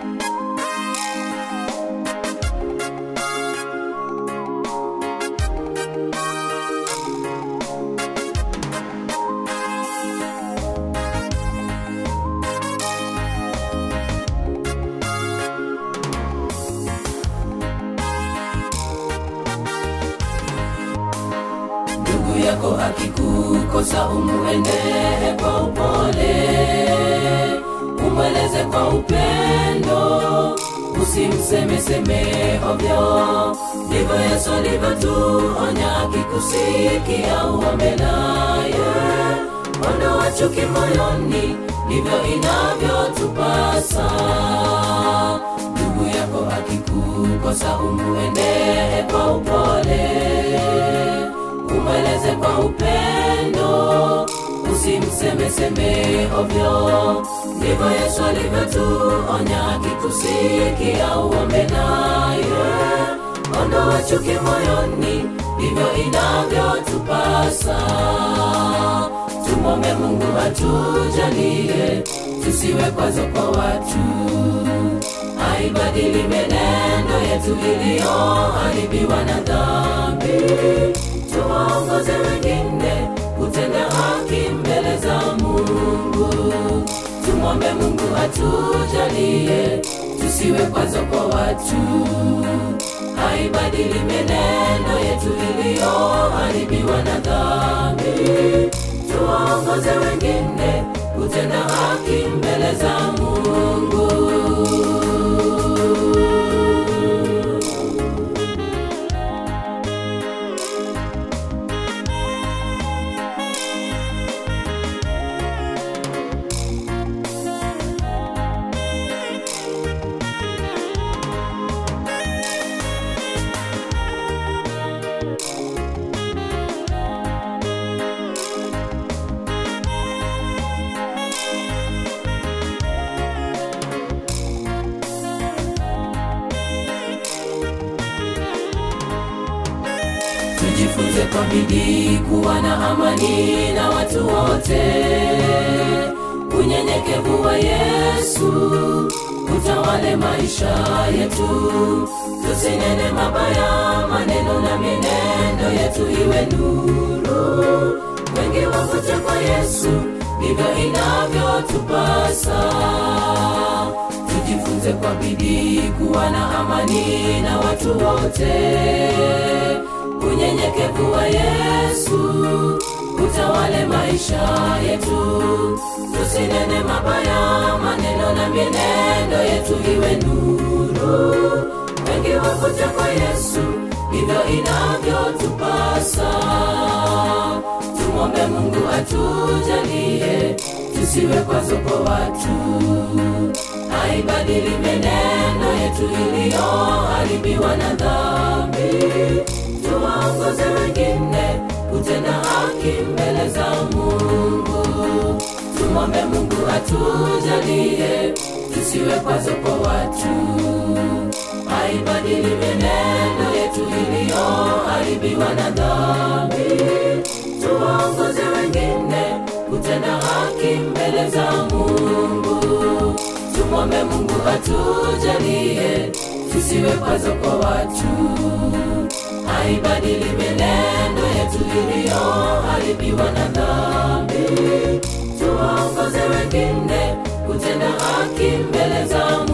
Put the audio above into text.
ndugu yako akikukosa umuendee kwa upole umweleze kwa upendo usimsemeseme ovyo ndivyo yesu alivyotuonya akikusikia uombe naye ondoa chuki moyoni ndivyo inavyotupasa ndugu yako akikukosa umuendee kwa upole umweleze kwa upendo usimsemeseme ovyo ndivyo yesu alivyotuonya akikusikia uombe naye ondoa chuki moyoni ndivyo inavyotupasa tumwombe mungu atujalie tusiwe kwazo kwa watu aibadili menendo yetu iliyoharibiwa na dhambi tuwaongoze wengine kutenda haki mbele za mungu tumwombe mungu atujalie tusiwe kwazo kwa watu haibadili menendo yetu iliyoharibiwa na dhambi tuwaongoze wengine kutenda haki mbele za mungu tujifunze kwa bidii kuwa na amani na watu wote unyenyekevu wa yesu utawale maisha yetu tusinene mabaya maneno na minendo yetu iwe nuru wengi wavute kwa yesu ndivyo inavyotupasa tujifunze kwa bidii kuwa na amani na watu wote unyenyekevu wa yesu utawale maisha yetu tusinene mabaya maneno na mienendo yetu iwe nuru wengi wakuja kwa yesu ndivyo inavyotupasa tumwombe mungu atujalie tusiwe kwazo kwa watu aibadili menendo yetu iliyoharibiwa na dhambi tuwaongoze wengine kutenda haki mbele za mungu tumwombe mungu atujalie tusiwe kwazo kwa watu aibadili menendo yetu iliyoharibiwa na dhambi tuwaongoze wengine kutenda haki mbele za mungu tumwombe mungu atujalie tusiwe kwazo kwa watu aibadili menendo yetu iliyoharibiwa na dhambi tuwaongoze wengine kutenda haki mbele za mungu